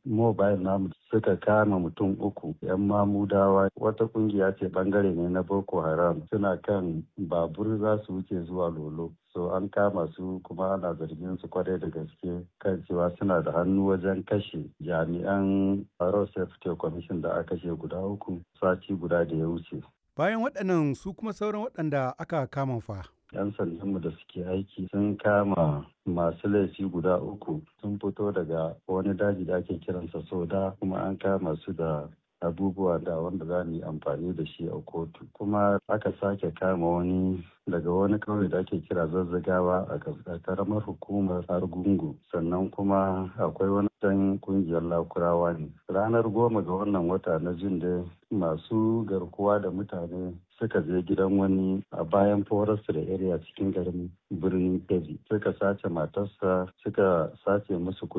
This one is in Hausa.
mobile namu suka kama mutum uku yan mamudawa wata kungiya ce bangare ne na boko haram suna kan babur za su wuce zuwa lolo so an kama su kuma ana zargin su kwarai da gaske kan cewa suna da hannu wajen kashe jami'an road safety commission da aka kashe guda uku sati guda da ya wuce Bayan waɗannan su kuma sauran waɗanda aka kama fa. 'yan sandanmu da suke aiki sun kama masu laifi guda uku sun fito daga wani daji da ake kiransa soda kuma an kama su da abubuwa da wanda za mu yi amfani da shi a kotu kuma aka sake kama wani daga wani kauye da ake kira zazzagawa a karamar hukumar argungu sannan kuma akwai wani dan kungiyar lakurawa ne ranar goma ga wannan wata na jin da masu garkuwa da mutane suka je gidan wani a bayan forest da area cikin garin birnin kebbi suka sace matarsa suka sace musu